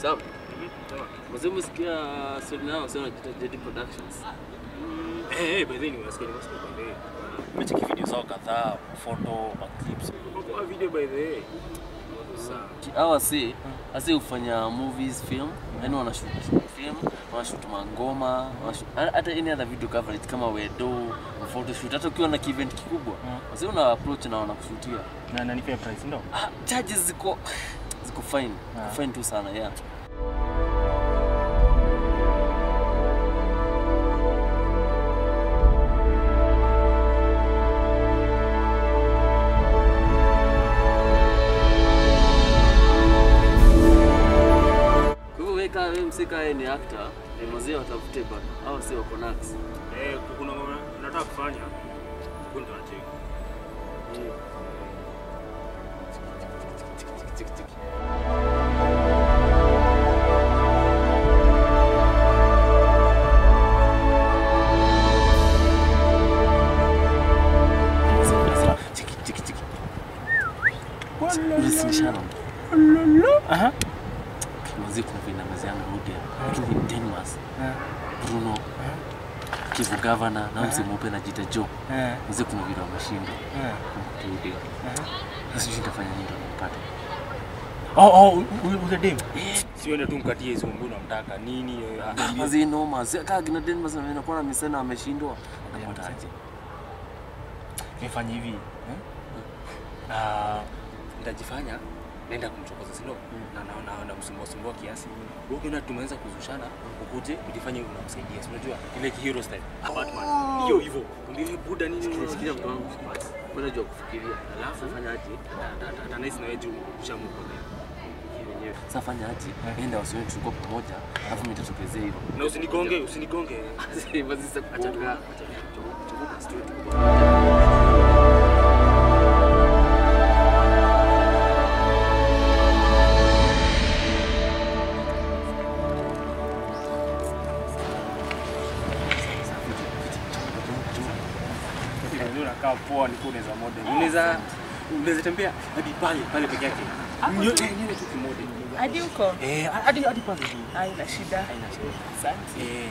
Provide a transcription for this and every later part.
Sam, mzee umesikia story nao sio najiita JD Productions. Eh, eh, by the way, nimewasikia, nimewasikia by the way. Nimecheki video zao kadhaa, photo, clips. Kwa video by the way. Sawa. Hawa si asi hufanya movies, film, yani wanashoot film, wanashoot mangoma, wanashoot hata any other video coverage kama wedo, photoshoot, hata ukiwa na event kikubwa. Wasi una approach na wanakushutia. Na na nipe price ndo. Ah, charges ziko ziko fine. Ah. Fine tu sana, yeah. Kwa hivyo wewe kama wewe msika yeye ni actor, ni mzee watafute bana. Hao si wako nax. Eh, kuna ngoma nataka kufanya. Kuna tunacheki. Chiki chiki chiki. Ulisinishana. Aha. Mzee kuna vina mzee yangu Rudia. Lakini Denmas, Bruno, Kivu Governor na mzee mweupe anajiita Joe. Eh. Mzee kuna vile wameshinda. Eh. Rudia. Sasa sijui nitafanya nini ndio nipate. Oh, oh, ule ule dem. Siende tu mkatie hizo nguo unamtaka nini? eh, ah, Mzee noma, sio kama kina Denmas na inakuwa na misena ameshindwa. Unapata aje? Nifanye hivi. eh? Ah, nitajifanya naenda kumchokoza silo na na na namsumbua sumbua kiasi. Wewe ukiona tumeanza kuzushana, ukuje ujifanye unamsaidia. Si unajua ile hero style. Batman. Hiyo hivyo. Ndio buda nini? Sikia mtu wangu. Wewe unajua kufikiria. Alafu Fanya aje? hata nice na wewe juu ushamukolea. Yenyewe. Sasa fanya aje? Enda wasione tulikuwa pamoja, alafu mimi nitatokezea hivyo. Na usinigonge, usinigonge. Basi sasa Acha kuonga. tuka. Chomoka straight. Ndio unakaa poa ni unaweza model. Unaweza unaweza tembea hadi pale pale peke yake. Nyote nyote tu kimodel. Hadi huko Eh, hadi hadi pale tu. haina shida. Haina shida. Asante. Eh.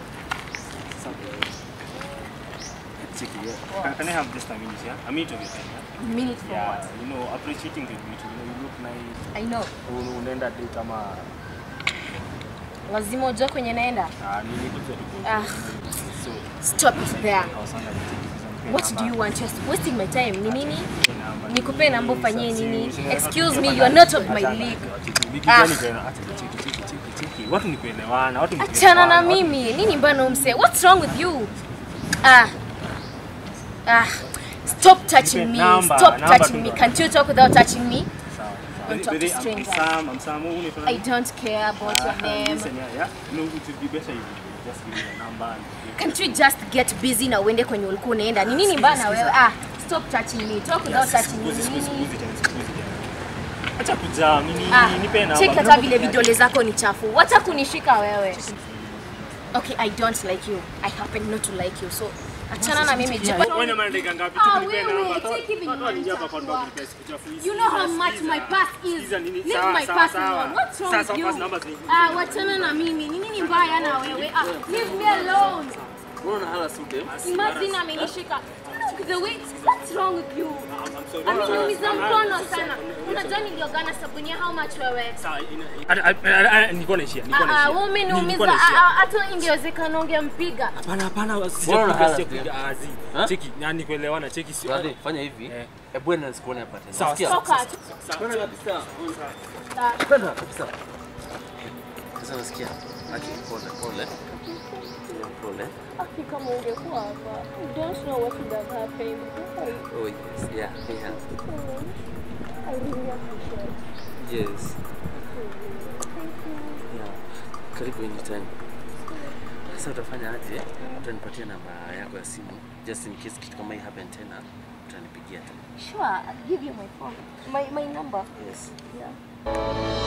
Cheki hiyo. Can, can I have just a minute, yeah? A minute of your time, yeah? Minute for Yeah, what? you know, appreciating the beauty. You know, you look nice. I know. Un- Unaenda date ama Lazima ujue kwenye naenda. ah, nini kitu alikuwa. Ah, So, stop it there. I was wondering, nipe What do number. you want? Just wasting my time. Ni nini? Nipe number. Nikupe namba ufanyie Si- nini? si- si- Excuse si- me, si- you are not of my achana, league. achana, Bigi Ah. gani tena? Acha, cheki, cheki, cheki, cheki. Watu ni kuelewana, watu ni Achana na kuelewana, watu- mimi. Nini mbana umse? What's wrong with you? Ah. Ah. Stop touching me. Number, Stop number touching me. tu. Can't you talk without touching me? Sawa, sawa. Don't talk By the to way, I'm- I'm strangers. Sam, I'm Sam. Wewe unaitwa I nani? don't care about your Ah, name. listen, yeah, yeah. No, it would be better if you just give me your number and- Can't you just get busy na uende kwenye ulikuwa unaenda? Ni nini mbana wewe? Ah, stop touching me. Talk without touching me. Sikuzi, Ni sikuzi, nini? sikuzi tena, sikuzi tena. Acha kujaa, mimi Ah, nipe namba. check hata vile vidole zako ni chafu. Wacha kunishika wewe. Okay, I don't like you. I happen not to like you. So achana na mimi. Check- Wewe na maana dakika ngapi? Ah, Tu nipe wewe, namba. take hivi Watu walijia hapa kwa nimechafua. ndogo nipe siku chafu hizi. You know how Sikiza, much sikiza. my past is. Sikiza nini? Leave Sawa, my sawa, past sawa. alone. What's wrong Sasa, with you? pass numbers ni- Ah, wachana na mimi. Ni nini mbaya na wewe? Ah, leave me alone. Unaona hala sute? Imagine amenishika. Look the way. What's wrong with you? I'm sorry. Ameniumiza mkono sana. Unajua niliogana sabuni ya how much wewe? Sawa, ina- Ana- ana- ana- ana- nilikuwa naishia, nilikuwa Ah, ah, naishia. wewe umeniumiza. Nilikuwa Ah, naishia. ah, Hata ingewezekana ungempiga. Hapana, hapana, Bora sijakupiga, hala sijakupiga. Ah, zi. Ha? Cheki, yani kuelewana, cheki si- Brother, fanya hivi. Eh. Hebu enda nisikuone hapa tena. Sawa, Sikia? sawa. Toka tu. Kwenda kabisa. Ah, Kwenda kabisa. Sasa nasikia. Aki, pole, pole. Pole. Aki kama ungekuwa hapa. I don't know what would have happened. I, Oh yes, yeah, yeah. I really appreciate Yes. Yeah. Karibu anytime. Sasa utafanya aje? Utanipatia namba yako ya simu just in case kitu kama hii happen tena utanipigia tena. Sure, I'll give you my phone. My, my number. Yes. Yeah.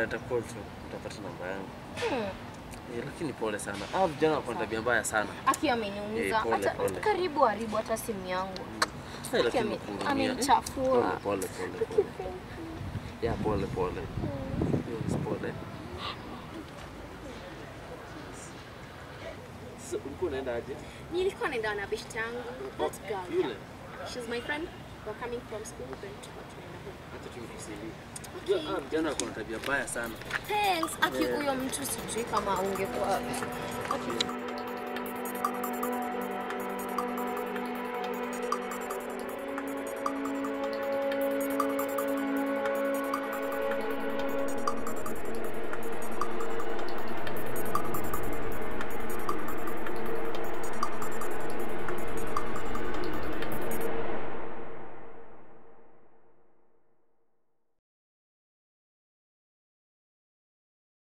nitacall tu, utapata namba yangu. Hmm. Eh, lakini pole sana. Ah, vijana wako na tabia mbaya sana. Aki ameniumiza. Eh, pole, Hata pole. karibu haribu hata simu yangu. Eh, Aki lakini ame- nakuhurumia. amenichafua. Pole, pole, pole, pole. Ya, pole, pole. Yes, pole. Sasa ulikuwa unaenda aje? Nilikuwa naenda na best yangu. That girl. Yule. She's my friend. We're coming from school then tulikuwa tunaenda home. Acha tumkusilie. Unajua, ah, vijana wako na tabia mbaya sana. Thanks. Aki huyo mtu sijui kama ungekuwa